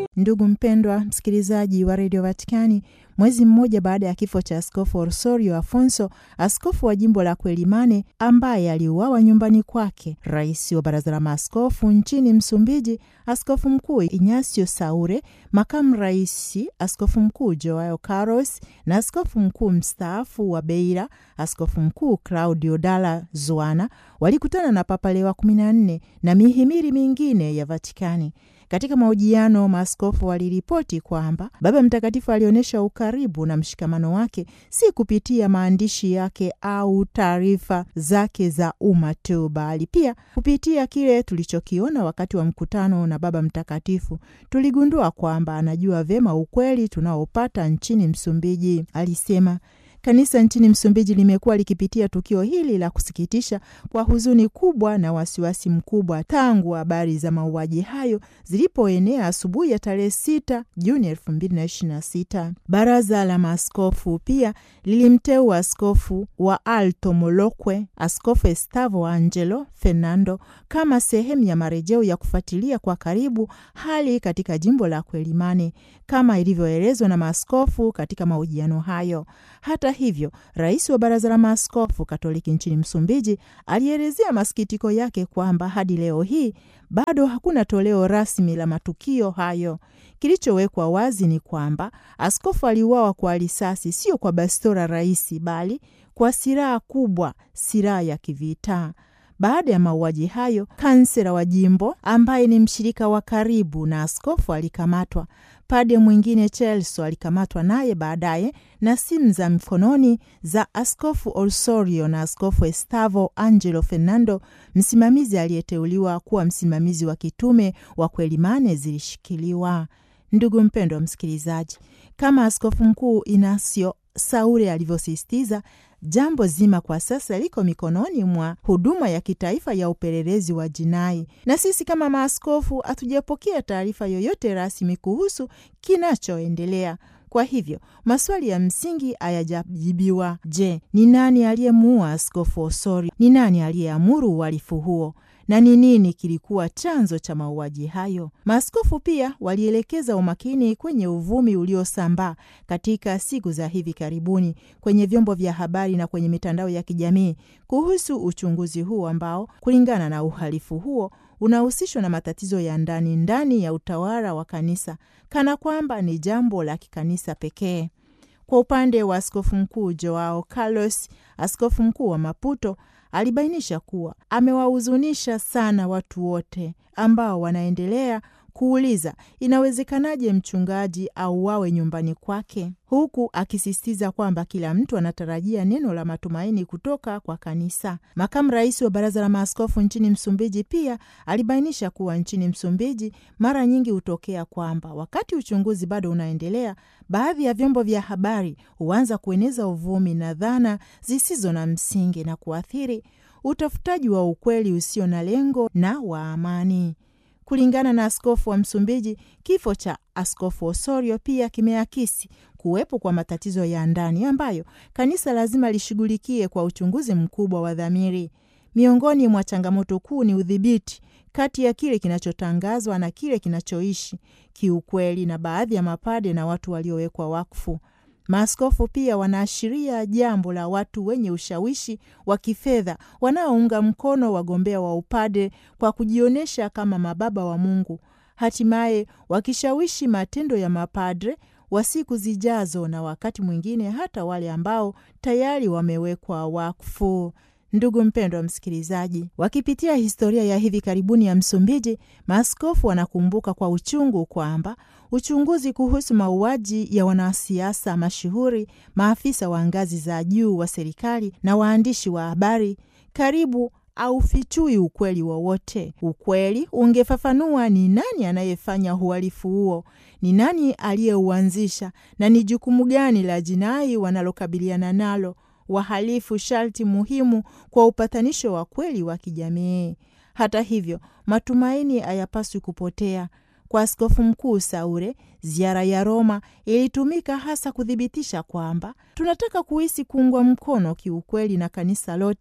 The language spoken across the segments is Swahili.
Ndugu mpendwa msikilizaji wa redio Vatikani, mwezi mmoja baada ya kifo cha askofu Orsorio Afonso, askofu wa jimbo la Quelimane ambaye aliuawa nyumbani kwake, rais wa baraza la maaskofu nchini Msumbiji, askofu mkuu Ignacio Saure, makamu rais askofu mkuu Joao Carlos na askofu mkuu mstaafu wa Beira, askofu mkuu Claudio Dalla Zuana walikutana na Papa Leo wa kumi na nne na mihimili mingine ya Vatikani. Katika mahojiano maaskofu waliripoti kwamba Baba Mtakatifu alionyesha ukaribu na mshikamano wake si kupitia maandishi yake au taarifa zake za umma tu, bali pia kupitia kile tulichokiona wakati wa mkutano na Baba Mtakatifu. Tuligundua kwamba anajua vyema ukweli tunaopata nchini Msumbiji, alisema. Kanisa nchini Msumbiji limekuwa likipitia tukio hili la kusikitisha kwa huzuni kubwa na wasiwasi mkubwa tangu habari za mauaji hayo zilipoenea asubuhi ya tarehe 6 Juni 2026. Baraza la maaskofu pia lilimteua askofu wa Alto Molokwe, Askofu Estavo Angelo Fernando, kama sehemu ya marejeo ya kufuatilia kwa karibu hali katika jimbo la Quelimane kama ilivyoelezwa na maaskofu katika mahojiano hayo. Hata hivyo, rais wa baraza la maaskofu Katoliki nchini Msumbiji alielezea masikitiko yake kwamba hadi leo hii bado hakuna toleo rasmi la matukio hayo. Kilichowekwa wazi ni kwamba askofu aliuawa kwa risasi, sio kwa bastola rahisi, bali kwa silaha kubwa, silaha ya kivita. Baada ya mauaji hayo, kansela wa jimbo ambaye ni mshirika wa karibu na askofu alikamatwa. Pade mwingine Chelso alikamatwa naye baadaye, na simu za mkononi za askofu Orsorio na askofu Estavo Angelo Fernando, msimamizi aliyeteuliwa kuwa msimamizi wa kitume wa Quelimane, zilishikiliwa. Ndugu mpendwa wa msikilizaji, kama askofu mkuu Inacio Saure alivyosisitiza, jambo zima kwa sasa liko mikononi mwa huduma ya kitaifa ya upelelezi wa jinai, na sisi kama maaskofu hatujapokea taarifa yoyote rasmi kuhusu kinachoendelea. Kwa hivyo maswali ya msingi hayajajibiwa. Je, ni nani aliyemuua askofu Osori? Ni nani aliyeamuru uhalifu huo na ni nini kilikuwa chanzo cha mauaji hayo? Maaskofu pia walielekeza umakini kwenye uvumi uliosambaa katika siku za hivi karibuni kwenye vyombo vya habari na kwenye mitandao ya kijamii kuhusu uchunguzi huu ambao, kulingana na uhalifu huo, unahusishwa na matatizo ya ndani ndani ya utawala wa kanisa, kana kwamba ni jambo la kikanisa pekee. Kwa upande wa askofu mkuu Joao Carlos, askofu mkuu wa Maputo alibainisha kuwa amewahuzunisha sana watu wote ambao wanaendelea kuuliza inawezekanaje mchungaji auawe nyumbani kwake, huku akisisitiza kwamba kila mtu anatarajia neno la matumaini kutoka kwa kanisa. Makamu rais wa baraza la maaskofu nchini Msumbiji pia alibainisha kuwa nchini Msumbiji mara nyingi hutokea kwamba wakati uchunguzi bado unaendelea, baadhi ya vyombo vya habari huanza kueneza uvumi na dhana zisizo na msingi na kuathiri utafutaji wa ukweli usio na lengo na wa amani. Kulingana na askofu wa Msumbiji, kifo cha askofu Osorio pia kimeakisi kuwepo kwa matatizo ya ndani ambayo kanisa lazima lishughulikie kwa uchunguzi mkubwa wa dhamiri. Miongoni mwa changamoto kuu ni udhibiti kati ya kile kinachotangazwa na kile kinachoishi kiukweli na baadhi ya mapade na watu waliowekwa wakfu. Maaskofu pia wanaashiria jambo la watu wenye ushawishi wa kifedha wanaounga mkono wagombea wa upade kwa kujionyesha kama mababa wa Mungu, hatimaye wakishawishi matendo ya mapadre wa siku zijazo na wakati mwingine hata wale ambao tayari wamewekwa wakfu. Ndugu mpendwa wa msikilizaji, wakipitia historia ya hivi karibuni ya Msumbiji, maaskofu wanakumbuka kwa uchungu kwamba uchunguzi kuhusu mauaji ya wanasiasa mashuhuri, maafisa wa ngazi za juu wa serikali na waandishi wa habari karibu aufichui ukweli wowote. Ukweli ungefafanua ni nani anayefanya uhalifu huo, ni nani aliyeuanzisha, na ni jukumu gani la jinai wanalokabiliana nalo wahalifu sharti muhimu kwa upatanisho wa kweli wa kijamii. Hata hivyo, matumaini hayapaswi kupotea. Kwa askofu mkuu Saure, ziara ya Roma ilitumika hasa kuthibitisha kwamba tunataka kuhisi kuungwa mkono kiukweli na kanisa lote,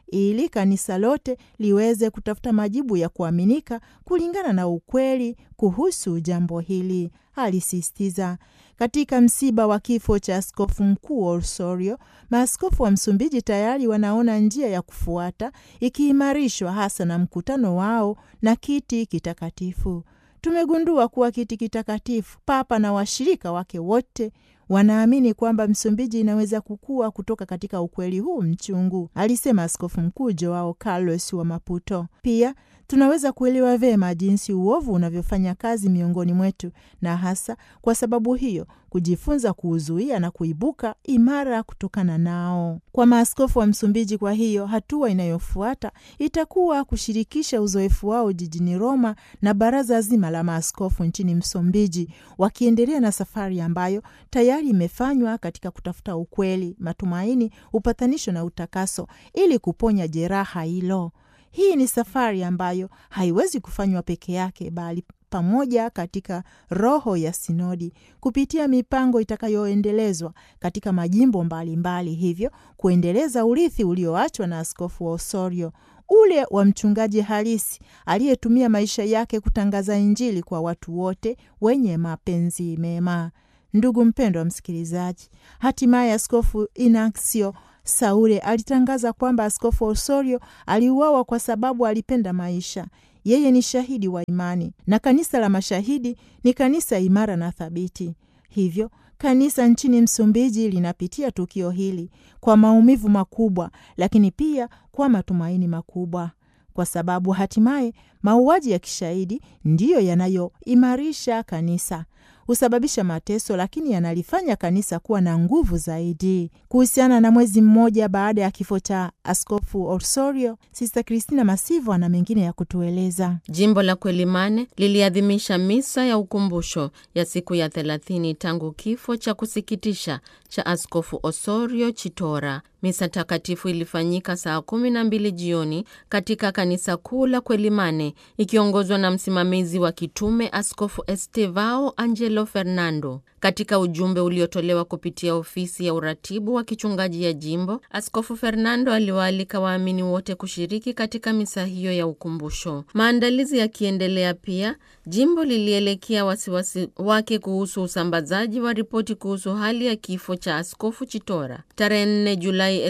ili kanisa lote liweze kutafuta majibu ya kuaminika kulingana na ukweli kuhusu jambo hili, alisisitiza. Katika msiba wa kifo cha askofu mkuu Osorio, maaskofu wa Msumbiji tayari wanaona njia ya kufuata ikiimarishwa hasa na mkutano wao na kiti kitakatifu. Tumegundua kuwa kiti kitakatifu, Papa na washirika wake wote wanaamini kwamba Msumbiji inaweza kukua kutoka katika ukweli huu mchungu, alisema askofu mkuu Joao Carlos wa Maputo. Pia tunaweza kuelewa vyema jinsi uovu unavyofanya kazi miongoni mwetu, na hasa kwa sababu hiyo kujifunza kuuzuia na kuibuka imara kutokana nao. Kwa maaskofu wa Msumbiji, kwa hiyo hatua inayofuata itakuwa kushirikisha uzoefu wao jijini Roma na baraza zima la maaskofu nchini Msumbiji, wakiendelea na safari ambayo tayari imefanywa katika kutafuta ukweli, matumaini, upatanisho na utakaso ili kuponya jeraha hilo. Hii ni safari ambayo haiwezi kufanywa peke yake, bali pamoja katika roho ya sinodi kupitia mipango itakayoendelezwa katika majimbo mbalimbali mbali, hivyo kuendeleza urithi ulioachwa na askofu wa Osorio, ule wa mchungaji halisi aliyetumia maisha yake kutangaza Injili kwa watu wote wenye mapenzi mema. Ndugu mpendwa msikilizaji, hatimaye askofu Inaksio Saure alitangaza kwamba askofu Osorio aliuawa kwa sababu alipenda maisha. Yeye ni shahidi wa imani na kanisa la mashahidi ni kanisa imara na thabiti. Hivyo kanisa nchini Msumbiji linapitia tukio hili kwa maumivu makubwa, lakini pia kwa matumaini makubwa, kwa sababu hatimaye mauaji ya kishahidi ndiyo yanayoimarisha kanisa husababisha mateso lakini yanalifanya kanisa kuwa na nguvu zaidi. Kuhusiana na mwezi mmoja baada ya kifo cha askofu Osorio, Sista Kristina Masivo ana mengine ya kutueleza. Jimbo la Kwelimane liliadhimisha misa ya ukumbusho ya siku ya thelathini tangu kifo cha kusikitisha cha askofu Osorio Chitora. Misa takatifu ilifanyika saa kumi na mbili jioni katika kanisa kuu la Kwelimane ikiongozwa na msimamizi wa kitume Askofu Estevao Angelo Fernando. Katika ujumbe uliotolewa kupitia ofisi ya uratibu wa kichungaji ya jimbo, Askofu Fernando aliwaalika waamini wote kushiriki katika misa hiyo ya ukumbusho. Maandalizi yakiendelea, pia jimbo lilielekea wasiwasi wake kuhusu usambazaji wa ripoti kuhusu hali ya kifo cha askofu Chitora. Tarehe 4 Julai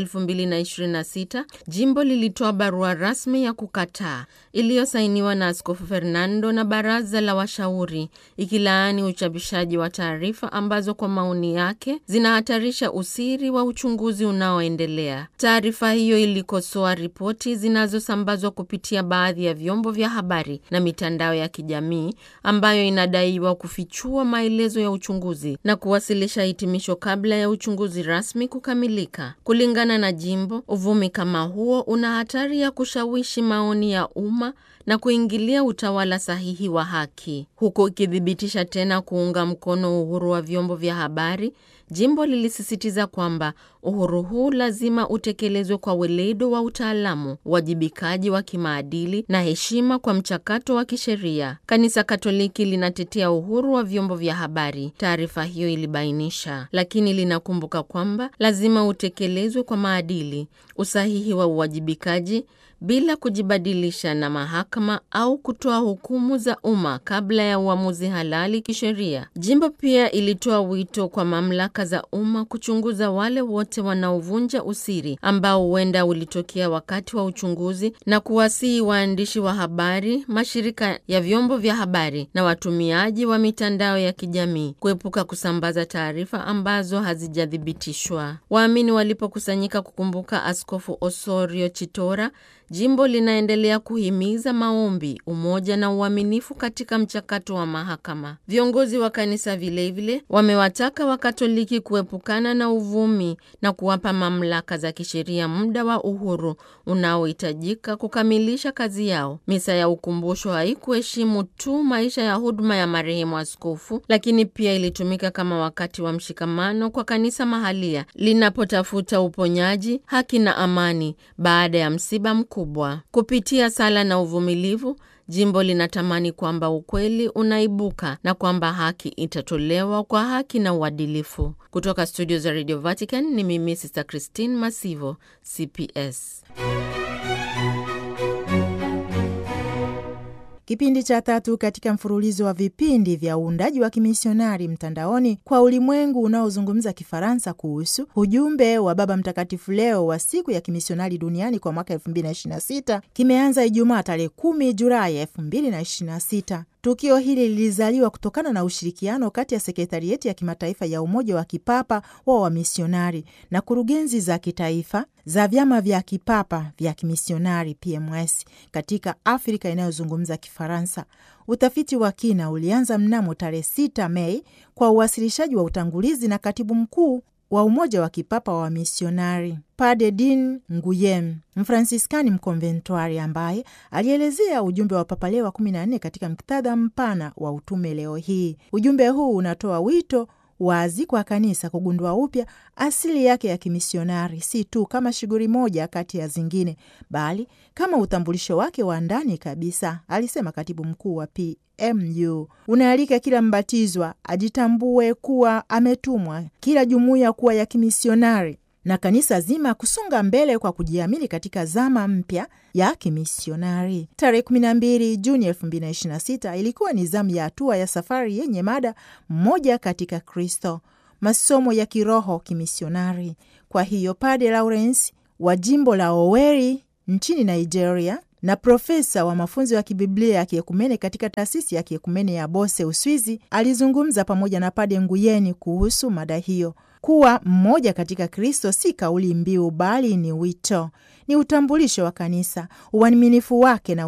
2026 jimbo lilitoa barua rasmi ya kukataa iliyosainiwa na Askofu Fernando na baraza la washauri ikilaani uchapishaji wa taarifa ambazo kwa maoni yake zinahatarisha usiri wa uchunguzi unaoendelea. Taarifa hiyo ilikosoa ripoti zinazosambazwa kupitia baadhi ya vyombo vya habari na mitandao ya kijamii ambayo inadaiwa kufichua maelezo ya uchunguzi na kuwasilisha hitimisho kabla ya uchunguzi rasmi kukamilika. Kulingana na jimbo, uvumi kama huo una hatari ya kushawishi maoni ya umma na kuingilia utawala sahihi wa haki. Huku ikithibitisha tena kuunga mkono uhuru wa vyombo vya habari, jimbo lilisisitiza kwamba uhuru huu lazima utekelezwe kwa weledo wa utaalamu, uwajibikaji wa kimaadili na heshima kwa mchakato wa kisheria. Kanisa Katoliki linatetea uhuru wa vyombo vya habari, taarifa hiyo ilibainisha, lakini linakumbuka kwamba lazima utekelezwe kwa maadili, usahihi wa uwajibikaji bila kujibadilisha na mahakama au kutoa hukumu za umma kabla ya uamuzi halali kisheria. Jimbo pia ilitoa wito kwa mamlaka za umma kuchunguza wale wote wanaovunja usiri ambao huenda ulitokea wakati wa uchunguzi na kuwasihi waandishi wa habari, mashirika ya vyombo vya habari na watumiaji wa mitandao ya kijamii kuepuka kusambaza taarifa ambazo hazijathibitishwa. Waamini walipokusanyika kukumbuka Askofu Osorio Chitora, jimbo linaendelea kuhimiza maombi, umoja na uaminifu katika mchakato wa mahakama. Viongozi wa kanisa vilevile wamewataka Wakatoliki kuepukana na uvumi na kuwapa mamlaka za kisheria muda wa uhuru unaohitajika kukamilisha kazi yao. Misa ya ukumbusho haikuheshimu tu maisha ya huduma ya marehemu askofu, lakini pia ilitumika kama wakati wa mshikamano kwa kanisa mahalia linapotafuta uponyaji, haki na amani baada ya msiba mkubwa. Kupitia sala na uvumilivu, jimbo linatamani kwamba ukweli unaibuka na kwamba haki itatolewa kwa haki na uadilifu. Kutoka studio za Radio Vatican ni mimi Sister Christine Masivo, CPS. kipindi cha tatu katika mfululizo wa vipindi vya uundaji wa kimisionari mtandaoni kwa ulimwengu unaozungumza Kifaransa kuhusu ujumbe wa Baba Mtakatifu Leo wa siku ya kimisionari duniani kwa mwaka 2026 kimeanza Ijumaa tarehe 10 Julai 2026. Tukio hili lilizaliwa kutokana na ushirikiano kati ya sekretarieti ya kimataifa ya Umoja wa Kipapa wa Wamisionari na kurugenzi za kitaifa za vyama vya kipapa vya kimisionari PMS katika Afrika inayozungumza Kifaransa. Utafiti wa kina ulianza mnamo tarehe 6 Mei kwa uwasilishaji wa utangulizi na katibu mkuu wa Umoja wa Kipapa wa Wamisionari Pade Din Nguyem, Mfransiskani mkonventwari, ambaye alielezea ujumbe wa Papa Leo wa 14 katika muktadha mpana wa utume leo hii. Ujumbe huu unatoa wito wazi kwa kanisa kugundua upya asili yake ya kimisionari, si tu kama shughuli moja kati ya zingine, bali kama utambulisho wake wa ndani kabisa, alisema katibu mkuu wa PMU. Unaalika kila mbatizwa ajitambue kuwa ametumwa, kila jumuiya kuwa ya kimisionari na kanisa zima kusonga mbele kwa kujiamini katika zama mpya ya kimisionari. Tarehe 12 Juni 2026 ilikuwa ni zamu ya hatua ya safari yenye mada mmoja katika Kristo, masomo ya kiroho kimisionari. Kwa hiyo Pade Lawrence wa jimbo la Oweri nchini Nigeria na profesa wa mafunzo ya kibiblia ya kiekumene katika taasisi ya kiekumene ya Bose, Uswizi, alizungumza pamoja na Pade Nguyeni kuhusu mada hiyo. Kuwa mmoja katika Kristo si kauli mbiu, bali ni wito, ni utambulisho wa kanisa, uaminifu wake na